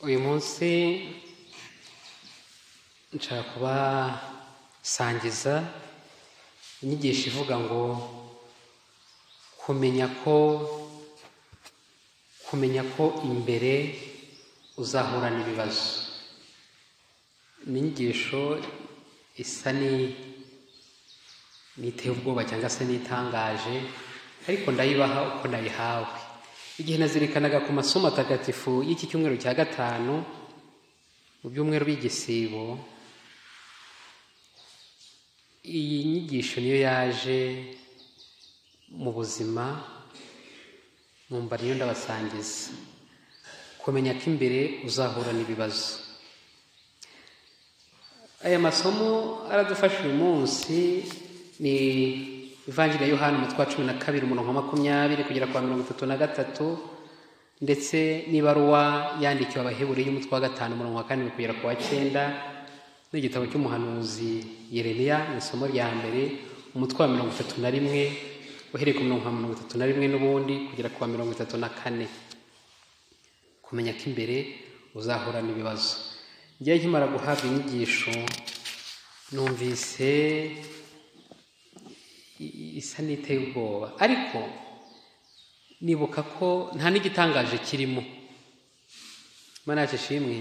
uyu munsi nshaka kubasangiza inyigisho ivuga ngo kumenya ko kumenya ko imbere uzahura n'ibibazo ni inyigisho isa n'iteye ubwoba cyangwa se n'itangaje ariko ndayibaha uko nayihawe igihe nazirikanaga ku masomo atagatifu y'iki cyumweru cya gatanu mu byumweru by'igisibo iyi nyigisho niyo yaje mu buzima numva niyo ndabasangiza kumenya ko imbere uzahura n'ibibazo aya masomo aradufasha uyu munsi ni ivanjiri ya yohani umutwe wa cumi na kabiri umurongo wa makumyabiri kugera kwa mirongo itatu na gatatu ndetse n'ibaruwa yandikiwe abaheburi y'umutwe wa gatanu umurongo wa karindwi kugera ku wa cyenda n'igitabo cy'umuhanuzi yeremiya mu isomo rya mbere umutwe wa mirongo itatu na rimwe uhereye ku mirongo mirongo itatu na rimwe n'ubundi kugera ku wa mirongo itatu na kane kumenya ko imbere uzahura n'ibibazo njyewe nkimara guhabwa inyigisho numvise isa n'iteye ubwoba ariko nibuka ko nta n'igitangaje kirimo imana yacu ishimwe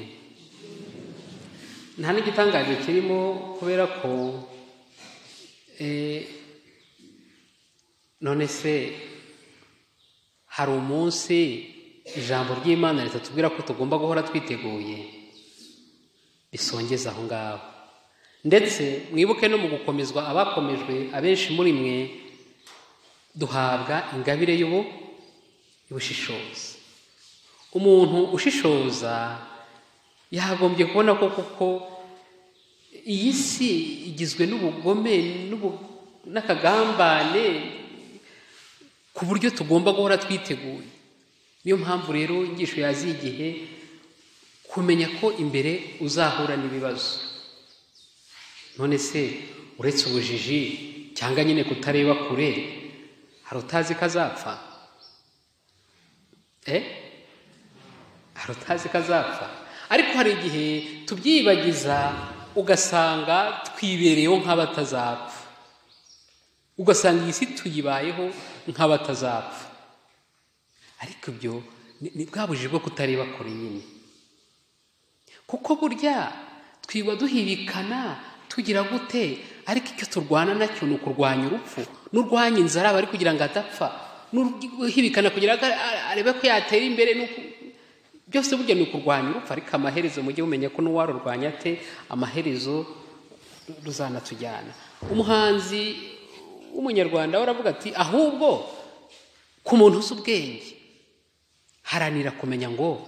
nta n'igitangaje kirimo kubera ko none se hari umunsi ijambo ry'imana ritatubwira ko tugomba guhora twiteguye bisongeza aho ngaho ndetse mwibuke no mu gukomezwa abakomejwe abenshi muri mwe duhabwa ingabire y'ubu y'ubushishozi umuntu ushishoza yagombye kubona ko kuko iyi si igizwe n'ubugome n'akagambane ku buryo tugomba guhora twiteguye niyo mpamvu rero inyigisho yaziye igihe kumenya ko imbere uzahura n'ibibazo none se uretse ubujiji cyangwa nyine kutareba kure hari utazi ko azapfa hari utazi ko azapfa ariko hari igihe tubyibagiza ugasanga twibereyeho nk'abatazapfa ugasanga iyi si tuyibayeho nk'abatazapfa ariko ibyo ni bwa bujiji bwo kutareba kure nyine kuko burya twiba duhibikana tugira gute ariko icyo turwana nacyo ni ukurwanya urupfu n'urwanya inzara aba ari kugira ngo adapfa n'uhibikana kugira ngo arebe ko yatera imbere byose burya ni ukurwanya urupfu ariko amaherezo mujye mumenya ko n'uwarurwanya ate amaherezo ruzanatujyana umuhanzi w'umunyarwanda aravuga ati ahubwo ku muntu uzi ubwenge haranira kumenya ngo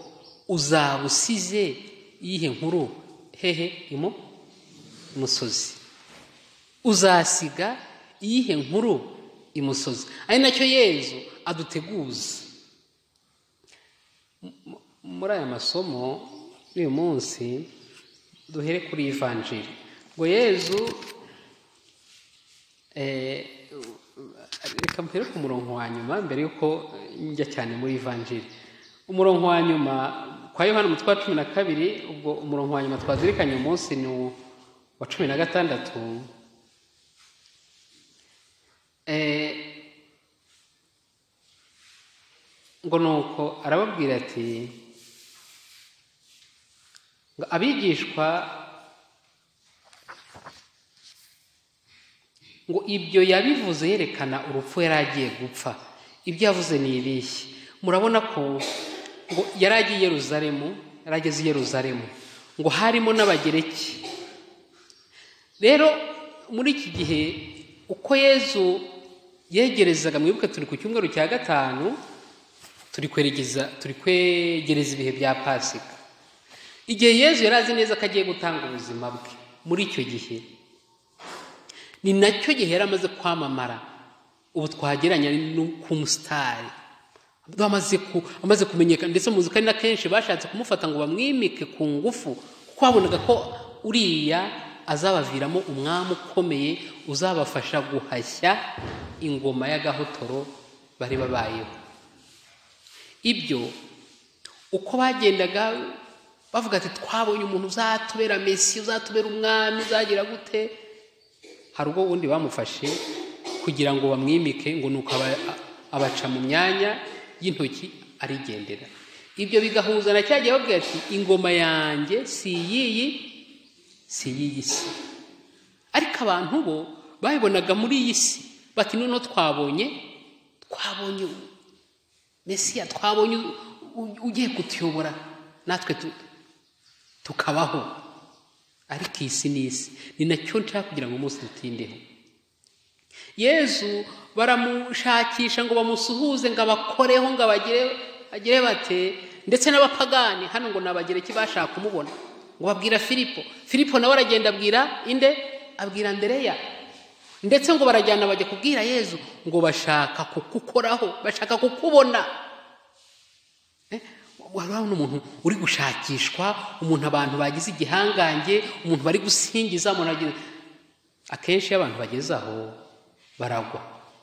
uzaba usize iyihe nkuru hehe imo imusozi uzasiga iyihe nkuru imusozi ari nacyo yezu aduteguza muri aya masomo y'uyu munsi duhere kuri ivanjiri ngo yezu reka mpere ku murongo wa nyuma mbere y'uko njya cyane muri ivanjiri umurongo wa nyuma kwa yohani umutwe wa cumi na kabiri ubwo umurongo wa nyuma twazirikanye uyu munsi ni uwo wa cumi na gatandatu ngo ni uko arababwira ati ngo abigishwa ngo ibyo yabivuze yerekana urupfu yari agiye gupfa ibyo yavuze ni ibihe murabona ko ngo yari agiye Yeruzalemu yari ageze i Yeruzalemu ngo harimo n'abagereki rero muri iki gihe uko yezu yegerezaga mwibuke turi ku cyumweru cya gatanu turi kwegereza ibihe bya pasika igihe yezu yari azi neza ko agiye gutanga ubuzima bwe muri icyo gihe ni nacyo gihe yari amaze kwamamara ubu twageranya ku musitari amaze kumenyekana ndetse muzi ko ari na kenshi bashatse kumufata ngo bamwimike ku ngufu kuko babonaga ko uriya azabaviramo umwami ukomeye uzabafasha guhashya ingoma y'agahotoro bari babayeho ibyo uko bagendaga bavuga ati twabonye umuntu uzatubera mesi uzatubera umwami uzagira gute hari ubwo undi bamufashe kugira ngo bamwimike ngo nuko abaca mu myanya y'intoki arigendera ibyo bigahuza na cyagiye babwira ati ingoma yanjye si iyiyi si iyiyi si ariko abantu bo babibonaga muri iyi si bati noneho twabonye twabonye mesiya twabonye ugiye kutuyobora natwe tukabaho ariko iyi si ni isi ni nacyo nshaka kugira ngo umunsi dutindeho yezu baramushakisha ngo bamusuhuze ngo abakoreho ngo abagire bate ndetse n'abapagani hano ngo nabagereki bashaka kumubona ngo babwira filipo filipo nawe aragenda abwira inde abwira andereya ndetse ngo barajyana bajya kubwira yezu ngo bashaka kukukoraho bashaka kukubona wari urabona umuntu uri gushakishwa umuntu abantu bagize igihangange umuntu bari gusingiza umuntu agira akenshi iyo abantu bageze aho baragwa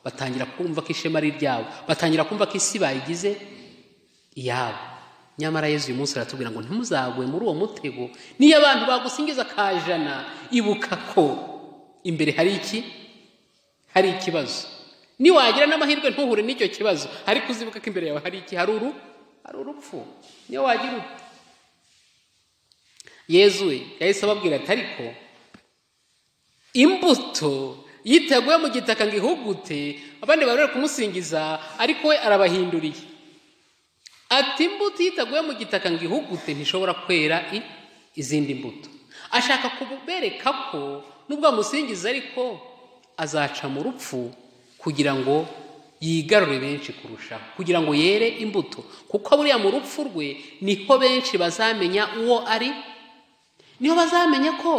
batangira kumva ko ishema ari iryabo batangira kumva ko isi bayigize iyabo nyamara yezu uyu munsi aratubwira ngo ntimuzagwe muri uwo mutego niyo abantu bagusingiza akajana ibuka ko imbere hari iki hari ikibazo niwagira n'amahirwe ntuhure n'icyo kibazo ariko uzibuka ko imbere yawe hari iki hari uru hari urupfu niyo wagira ute yezuwe yahise ababwira ati ariko imbuto yiteguye mu gitaka ngo ihugute abandi bari bari kumusingiza ariko we arabahinduriye ati imbuto yiteguye mu gitaka ngo ihugute ntishobora kwera izindi mbuto ashaka kubereka ko nubwo amusingiza ariko azaca mu rupfu kugira ngo yigarure benshi kurushaho kugira ngo yere imbuto kuko buriya mu rupfu rwe niho benshi bazamenya uwo ari niho bazamenya ko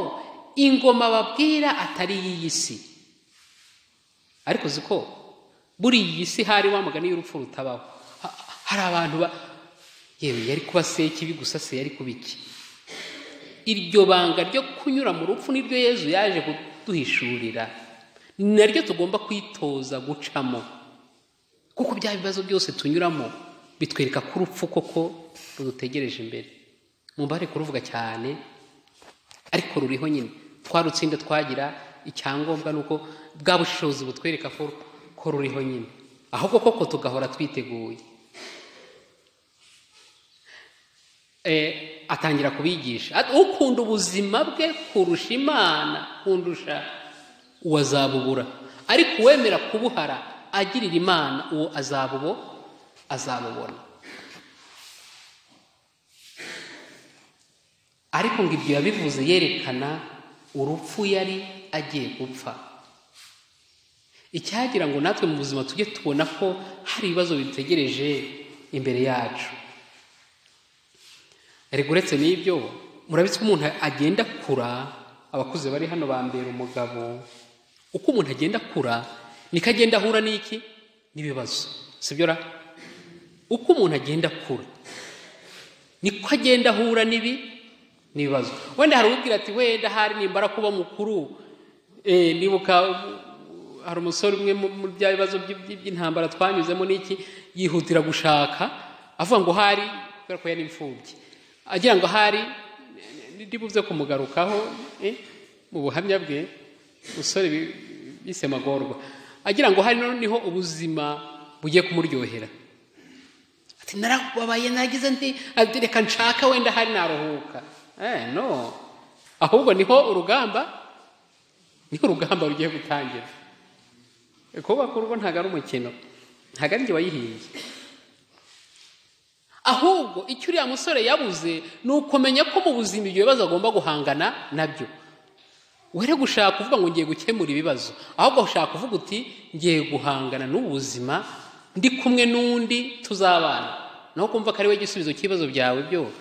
ingoma babwira atari iy'iyi si ariko uzi ko buri iyi si hari wa mugani y'urupfu rutabaho hari abantu ba yewe yari kuba se kibi gusa se yari kuba iki iryo banga ryo kunyura mu rupfu niryo yezu yaje kuduhishurira ni naryo tugomba kwitoza gucamo kuko bya bibazo byose tunyuramo bitwereka ko urupfu koko rudutegereje imbere mubare kuruvuga cyane ariko ruriho nyine twarutsinda twagira icyangombwa ni uko bwa bushishozi butwereka ko ruriho nyine ahubwo koko tugahora twiteguye atangira kubigisha ukunda ubuzima bwe kurusha imana kundusha uwazabubura ariko uwemera kubuhara agirira imana uwo azabubo azabubona ariko ngo ibyo yabivuze yerekana urupfu yari agiye gupfa icyagira ngo natwe mu buzima tujye tubona ko hari ibibazo bitegereje imbere yacu ariko uretse n'ibyo murabitse ko umuntu agenda akura abakuze bari hano bambera umugabo uko umuntu agenda akura niko agenda ahura n'iki n'ibibazo sibyo ra uko umuntu agenda akura niko agenda ahura n'ibi n'ibibazo wenda hari ubwira ati wenda hari nimbara kuba mukuru nibuka hari umusore umwe muri bya bibazo by'intambara twanyuzemo n'iki yihutira gushaka avuga ngo hari kubera ko yari imfubyi agira ngo ahari buze kumugarukaho mu buhamya bwe umusore bise magorwa agira ngo hari noneho ubuzima bugiye kumuryohera ati narababaye nagize ndi reka nshaka wenda hari naruhuka no ahubwo niho urugamba niho urugamba rugiye gutangira kubaka urugo ntabwo ari umukino ntabwo ari njye wayihimbye ahubwo icyo uriya musore yabuze ni ukumenya ko mu buzima ibyo bibazo agomba guhangana nabyo were gushaka kuvuga ngo ngiye gukemura ibibazo ahubwo ushaka kuvuga uti ngiye guhangana n'ubu buzima ndi kumwe n'undi tuzabana naho kumva ko ari we gisubizo cy'ibibazo byawe byo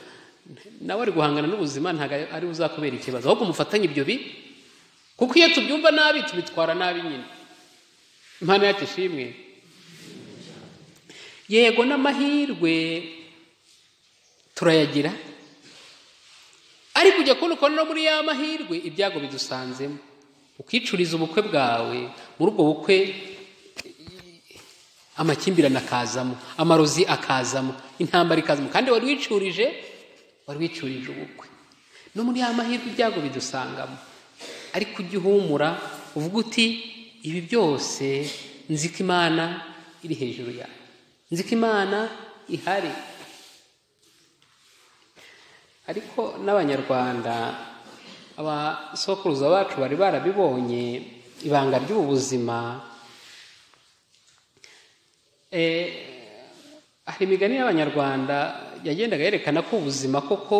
nawe ari guhangana n'ubuzima ntabwo ari uzakubera ikibazo ahubwo umufatanye ibyo bi kuko iyo tubyumva nabi tubitwara nabi nyine impano yacu ishimwe yego n'amahirwe turayagira ariko ujya kubona ukuntu no muri ya mahirwe ibyago bidusanzemo ukicuriza ubukwe bwawe muri ubwo bukwe amakimbirane akazamo amarozi akazamo intambara ikazamo kandi wari wicurije wari wicurije ubukwe no muri ya mahirwe ibyago bidusangamo ariko ujye uhumura uvuga uti ibi byose nzi ko imana iri hejuru yawe nzi ko imana ihari ariko n'abanyarwanda abasokuruza bacu bari barabibonye ibanga ry'ubu buzima hari imigani y'abanyarwanda yagendaga yerekana ko ubuzima koko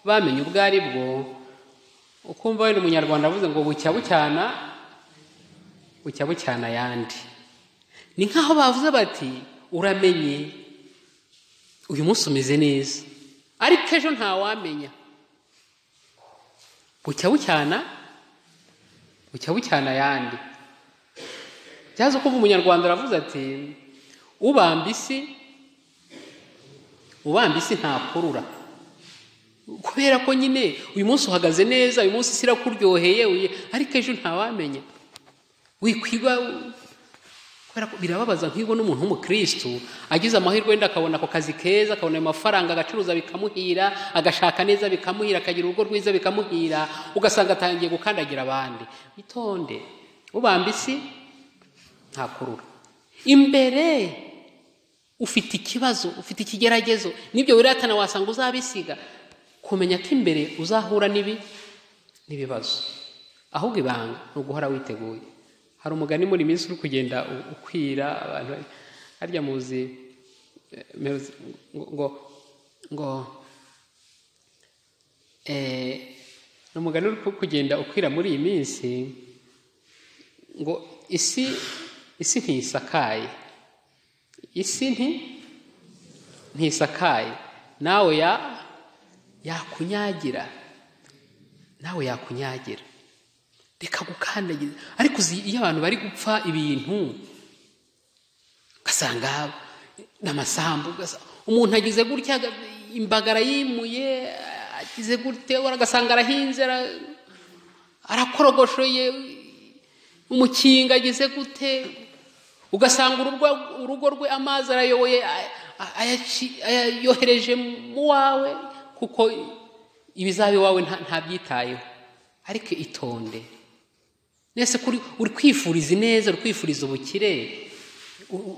bamenye ubwo ari bwo ukumva wenda umunyarwanda avuze ngo bucya bucyana bucya bucyana ayandi ni nk'aho bavuze bati uramenye uyu munsi umeze neza ariko ejo ntawamenya bucya bucyana bucya bucyana ayandi byaza ukumva umunyarwanda aravuze ati ubamba isi ubamba isi ntakurura kubera ko nyine uyu munsi uhagaze neza uyu munsi isi irakuryoheye ariko ejo ntawamenya wikwiba kubera ko birababaza nk'ibwo n'umuntu w'umukirisitu agize amahirwe wenda akabona ako kazi keza akabona ayo mafaranga agacuruza bikamuhira agashaka neza bikamuhira akagira urugo rwiza bikamuhira ugasanga atangiye gukandagira abandi itonde ubamba isi ntakurura imbere ufite ikibazo ufite ikigeragezo n'ibyo wiratana wasanga uzabisiga kumenya ko imbere uzahura n'ibi n'ibibazo ahubwo ibanga ni uguhora witeguye hari umugani muri minsi uri kugenda ukwira abantu harya muzi ngo ngo ni umugani uri kugenda ukwira muri iyi minsi ngo isi isi ntisakaye isi nti ntisakaye nawe ya yakunyagira nawe yakunyagira reka gukandagiza ariko iyo abantu bari gupfa ibintu ugasanga n'amasambu umuntu agize gutya imbagara yimuye agize gutya agasanga arahinze arakorogoshoye umukinga agize gute ugasanga urugo rwe amazi arayoboye ayayohereje mu wawe kuko ibizaba iwawe ntabyitayeho ariko itonde nese uri kwifuriza ineza uri kwifuriza ubukire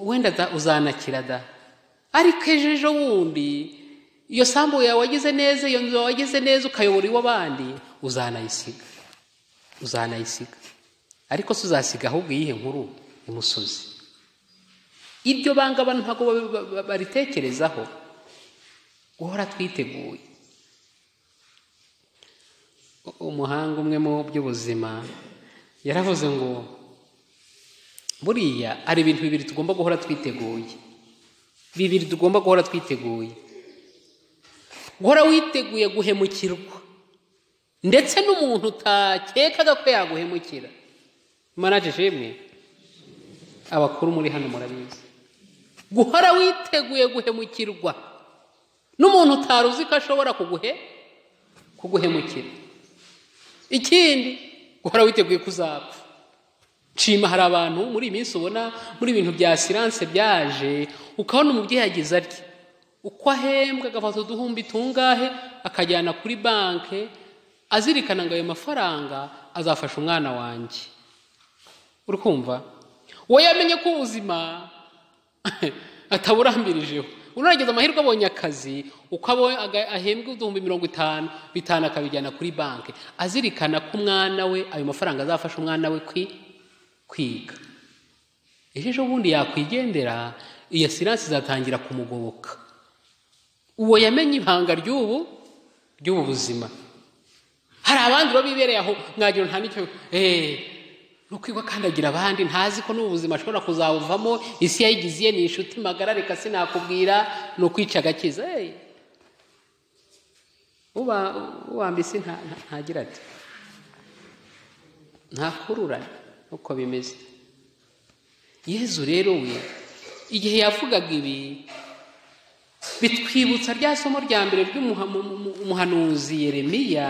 wenda uzanakira da ariko ejo ejo bundi iyo sambu yawe wagize neza iyo nzu wagize neza ukayobora iw'abandi uzanayisiga uzanayisiga ariko si uzasiga ahubwo iyihe nkuru imusozi iryo banga abantu ntabwo baritekerezaho guhora twiteguye umuhanga umwe mu by'ubuzima yaravuze ngo buriya hari ibintu bibiri tugomba guhora twiteguye bibiri tugomba guhora twiteguye guhora witeguye guhemukirwa ndetse n'umuntu utakekaga ko yaguhemukira manaje shimwe abakuru muri hano murabizi guhora witeguye guhemukirwa n'umuntu utari uzi ko ashobora kuguhe kuguhemukira ikindi guhora witeguye kuzapfa nshima hari abantu muri iyi minsi ubona muri ibintu bya siranse byaje ukabona umubyeyi agize atya uko ahembwa agafata uduhumbi tungahe akajyana kuri banki azirikana ngo ayo mafaranga azafasha umwana wanjye uri kumva we yamenye ko ubuzima ataburambirijeho unageze amahirwe abonye akazi uko ahembwa uduhumbi mirongo itanu bitanu akabijyana kuri banki azirikana ko umwana we ayo mafaranga azafasha umwana we kwiga ejo bundi yakwigendera iyo siransi izatangira kumugoboka uwo yamenye ibanga ry'ubu ry'ubu buzima hari abandi baba bibereye aho mwagira nta nicyo no akandagira abandi ntazi ko n'ubuzima ashobora kuzawuvamo isi yayigize ni inshuti magara reka sinakubwira ni ukwica agakiza ubamba isi ntagira ati ntakurura uko bimeze yezu rero we igihe yavugaga ibi bitwibutsa rya somo rya mbere ry'umuhanuzi Yeremiya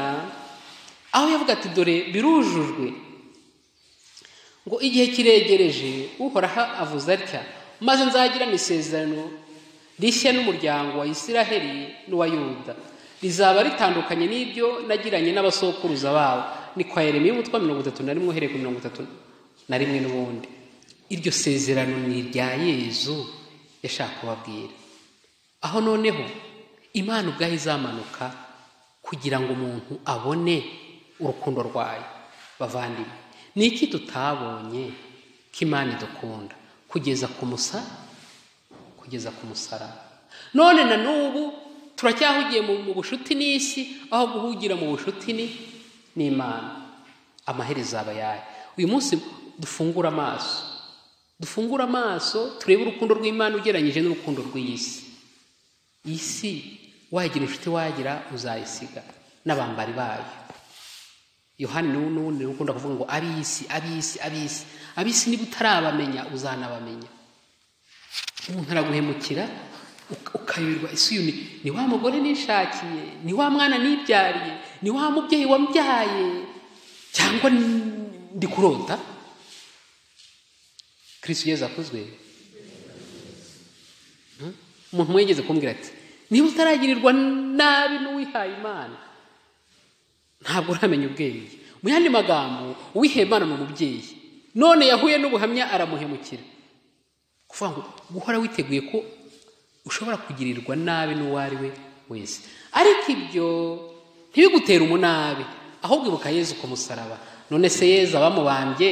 aho yavuga ati dore birujujwe ngo igihe kiregereje uhoraho avuze atya maze nzagira isezerano rishya n'umuryango wa isiraheli n'uwa yuda rizaba ritandukanye n'ibyo nagiranye n'abasokuruza babo ni kwa yeremiya umutwe wa mirongo itatu na rimwe uhereye ku mirongo itatu na rimwe n'ubundi iryo sezerano ni irya yezu yashaka kubabwira aho noneho imana ubwayo izamanuka kugira ngo umuntu abone urukundo rwayo bavandimwe ni iki tutabonye ko imana idukunda kugeza ku musa kugeza ku musara none na n'ubu turacyahugiye mu bushuti n'isi aho guhugira mu bushuti ni n'imana amaherezo aba yayo uyu munsi dufungure amaso dufungure amaso turebe urukundo rw'imana ugereranyije n'urukundo rw'iy'isi isi wagira inshuti wagira uzayisiga n'abambari bayo yohani n'ubundi ukunda kuvuga ngo ab'isi ab'isi ab'isi ab'isi niba utarabamenya uzanabamenya umuntu araguhemukira ukayoberwa isi uyu ni wa mugore nishakiye ni wa mwana nibyariye ni wa mubyeyi wambyaye cyangwa ndi kurota kirisi ugeze akuzwe umuntu mwegeze kumbwira ati niba utaragirirwa nabi n'uwihaye imana ntabwo uramenya ubwenge mu yandi magambo uwihaye imana ni umubyeyi none yahuye n'ubuhamya aramuhemukira kuvuga ngo guhora witeguye ko ushobora kugirirwa nabi n'uwo ari we wese ariko ibyo ntibigutere umunabi ahubwo ibuka yezu ku musaraba none se yezu abamubambye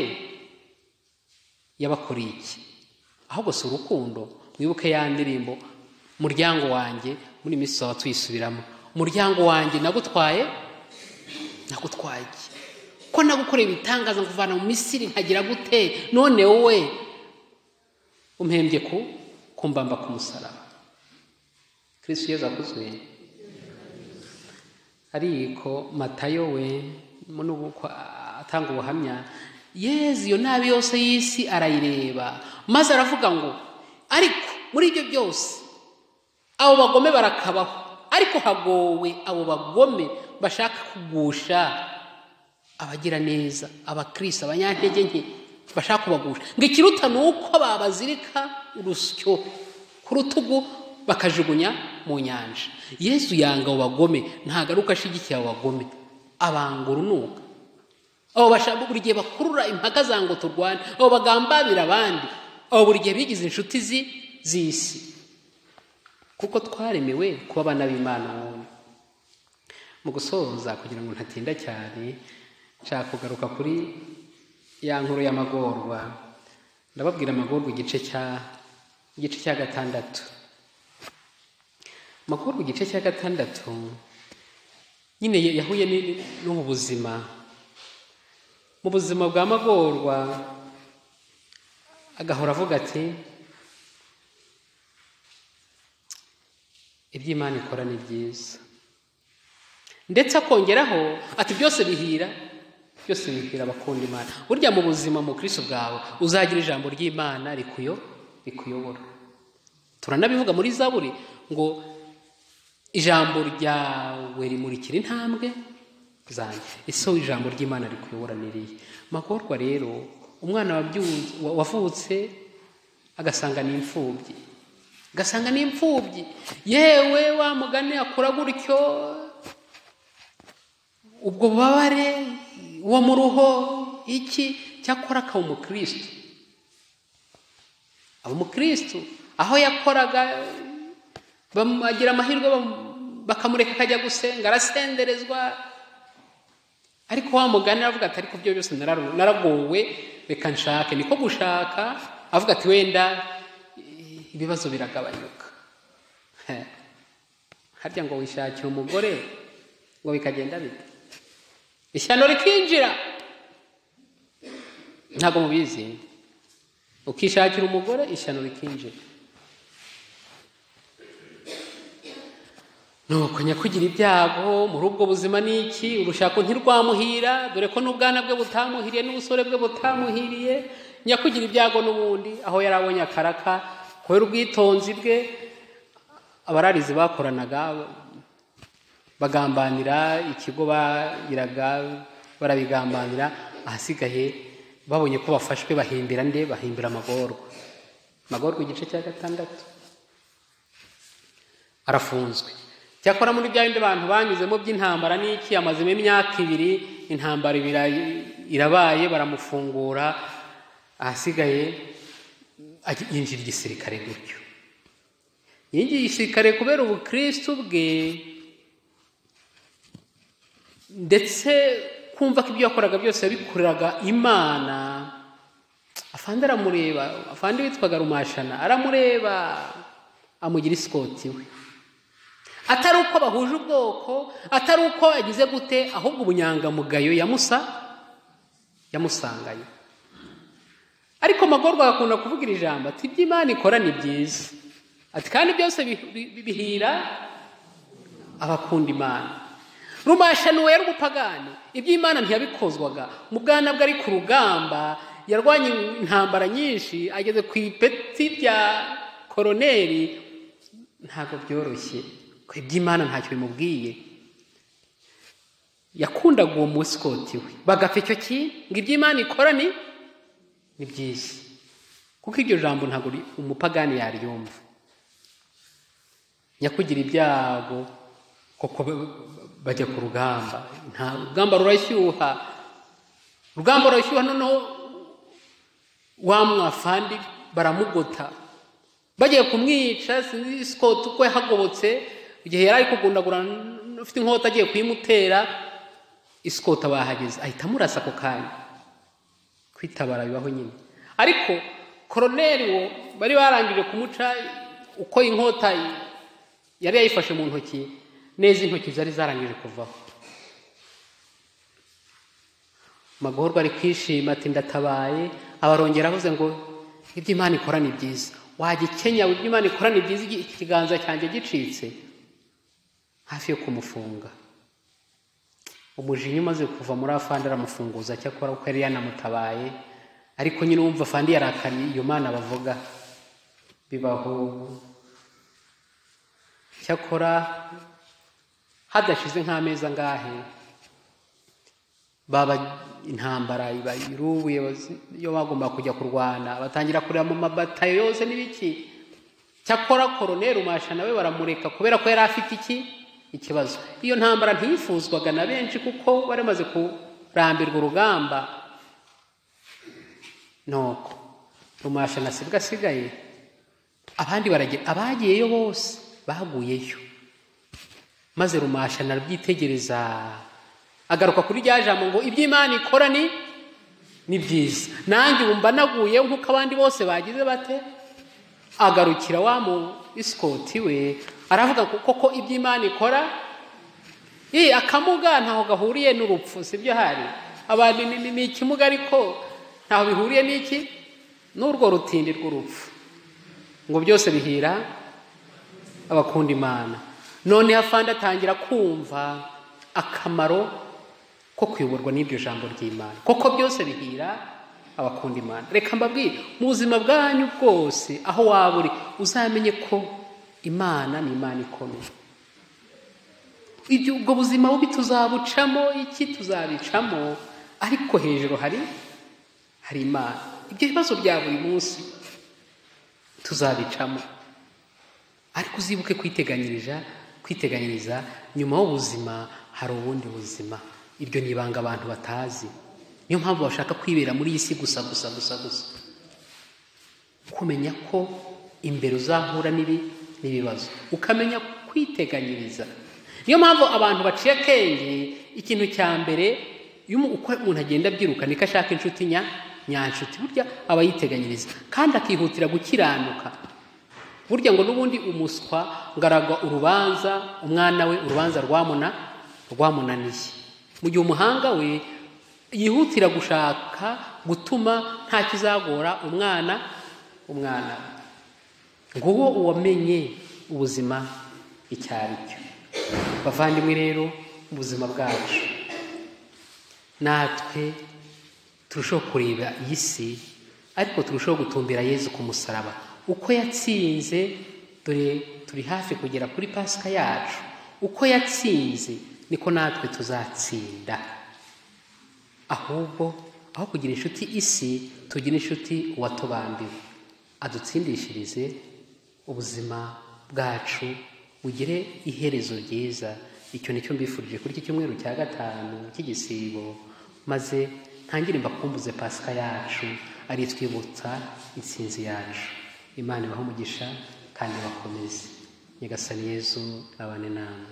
yabakoreye iki ahubwo si urukundo mwibuke ya ndirimbo umuryango wanjye muri minsi waba tuyisubiramo umuryango wanjye nagutwaye nagutwaye ko nagukoreye ibitangaza nkuvana mu misiri nkagira gute none wowe umhembye ku kumbamba ku musaraba kirisi yeza akuzwe ariko matayo we nubwo atanga ubuhamya yezi iyo nabi yose y'isi arayireba maze aravuga ngo ariko muri ibyo byose abo bagome barakabaho ariko hagowe abo bagome bashaka kugusha abagira neza abakirisi abanyantege nke bashaka kubagusha ngo ikiruta ni uko babazirika urusyo ku rutugu bakajugunya mu nyanja yesu yanga abo bagome ntagaruka ashyigikiye abo bagome abanga urunuka abo bashaka buri gihe bakurura impaka za ngo turwane abo bagambabira abandi abo buri gihe bigize inshuti z'isi kuko twaremewe kuba abana b'imana wowe mu gusoza kugira ngo ntatinda cyane nshaka kugaruka kuri ya nkuru y'amagorwa ndababwira amagorwa igice cya igice cya gatandatu amakuru igice cya gatandatu nyine yahuye no mu buzima mu buzima bwa magorwa agahora avuga ati iby'imana ikora ni byiza ndetse akongeraho ati byose bihira byose bihira abakunda imana burya mu buzima mu kirisi bwawe uzagira ijambo ry'imana rikuyo rikuyobora turanabivuga muri zaburi ngo ijambo ryawe rimurikira intambwe zanjye ese ijambo ry'imana rikuyobora niriye magorwa rero umwana wavutse agasanga ni imfubyi agasanga ni imfubyi yewe wa mugani akura gutyo ubwo bubabare uwo mu ruho iki cyakora akaba umukirisitu aba umukirisitu aho yakoraga bagira amahirwe bakamureka akajya gusenga arasenderezwa ariko wa mugani aravuga ati ariko byo byose naragowe reka nshake niko gushaka avuga ati wenda ibibazo biragabanyuka harya ngo wishakire umugore ngo bikagenda bite ishyano rikinjira ntabwo mubizi ukishakira umugore ishyano rikinjira nuko nyakugira ibyago muri ubwo buzima ni iki urushako ntirwamuhira dore ko n'ubwana bwe butamuhiriye n'ubusore bwe butamuhiriye nyakugira ibyago n'ubundi aho yari abonye akaraka kubera ubwitonzi bwe abararizi bakoranaga bagambanira ikigo bagiraga barabigambanira ahasigaye babonye ko bafashwe bahimbira nde bahimbira amagorwa amagorwa igice cya gatandatu arafunzwe cyakora muri bya bindi bantu banyuzemo by'intambara n'iki amazemo imyaka ibiri intambara irabaye baramufungura ahasigaye yinjira igisirikare gutyo yinjiye igisirikare kubera ubukirisitu bwe ndetse kumva ko ibyo yakoraga byose yabikoreraga imana afande aramureba afande witwaga rumashana aramureba amugira isikoti we atari uko bahuje ubwoko atari uko agize gute ahubwo ubunyangamugayo yamusa yamusanganye ariko magorwa agakunda kuvugira ijambo ati ibyo imana ikora ni byiza ati kandi byose bihira abakunda imana rumasha ni umupagani ibyo imana ntiyabikozwaga mu bwana bwe ari ku rugamba yarwanya intambara nyinshi ageze ku ipeti rya koroneri ntabwo byoroshye iby'imana ntacyo bimubwiye yakundaga uwo musikoti we bagapfa icyo kintu ngo iby'imana ikora ni ni byiza kuko iryo jambo ntabwo umupagani yaryumva nyakugira ibyago kuko bajya ku rugamba nta rugamba rurashyuha urugamba rurashyuha noneho wa mwafandi baramugota bagiye kumwica sinzi isikoti uko yahagobotse igihe yari ari kugundagurana ufite inkota agiye kuyimutera isikota bahageze ahita amurasa ako kanya kwitabara bibaho nyine ariko koroneri wo bari barangije kumuca uko inkota yari yayifashe mu ntoki neza intoki zari zarangije kuvaho magorwa ari kwishima ati ndatabaye abarongera avuze ngo ibyo imana ikora ni byiza wajya ikenya ibyo imana ikora ni byiza ikiganza cyanjye gicitse hafi yo kumufunga umujinya umaze kuva muri afande aramufunguza cyakora kuko yari yanamutabaye ariko nyine wumva afande yarakanye iyo mana bavuga bibaho cyakora hadashize nk'amezi angahe baba intambara irubuye iyo bagomba kujya kurwana batangira kureba mu mabatayo yose n'ibiki cyakora koroneri umasha nawe baramureka kubera ko yari afite iki ikibazo iyo ntambara ntiyifuzwaga na benshi kuko bari bamaze kurambirwa urugamba nuko rumasha na sibwa asigaye abandi abagiyeyo bose baguyeyo maze rumasha narabyitegereza agaruka kuri rya jambo ngo iby'imana ikora ni ni byiza nanjye wumva naguye nk'uko abandi bose bagize bate agarukira wa mu isikoti we aravuga koko iby'imana ikora iyi akamuga ntaho gahuriye n'urupfu si byo hari abantu ni ikimuga ariko ntaho bihuriye n'iki n'urwo rutindi rw'urupfu ngo byose bihira abakunda imana none afande atangira kumva akamaro ko kuyoborwa n'iryo jambo ry'imana koko byose bihira abakunda imana reka mbabwire mu buzima bwanyu bwose aho waba uri uzamenye ko imana ni imana ikomeye ibyo ubwo buzima bubi tuzabucamo iki tuzabicamo ariko hejuru hari hari imana ibyo bibazo bya buri munsi tuzabicamo ariko uzibuke kwiteganyiriza kwiteganyiriza nyuma y'ubuzima hari ubundi buzima ibyo ni ibanga abantu batazi niyo mpamvu bashaka kwibera muri iyi si gusa gusa gusa gusa kumenya ko imbere uzahura n'ibi n'ibibazo ukamenya kwiteganyiriza niyo mpamvu abantu baciye akenge ikintu cya mbere iyo umuntu agenda abyiruka niko ashaka inshuti nyanshuti burya aba yiteganyiriza kandi akihutira gukiranuka burya ngo n'ubundi umuswa ngo aragwa urubanza umwana we urubanza rwamuna rwamunaniye mu gihe umuhanga we yihutira gushaka gutuma nta kizagora umwana umwana we nguwo uwamenye ubuzima icyo ari cyo bavandimwe rero ubuzima bwacu natwe turushaho kureba iyi si ariko turushaho gutumbira yezu ku musaraba uko yatsinze dore turi hafi kugera kuri pasika yacu uko yatsinze niko natwe tuzatsinda ahubwo aho kugira inshuti isi tugira inshuti uwatubambiwe adutsindishirize ubuzima bwacu ugire iherezo ryiza icyo nicyo mbifurije kuri iki cyumweru cya gatanu cy'igisibo maze ntangire mbakumbuze pasika yacu ari twibutsa insinzi yacu imana ibaha umugisha kandi bakomeze nyagasani yezu abane namwe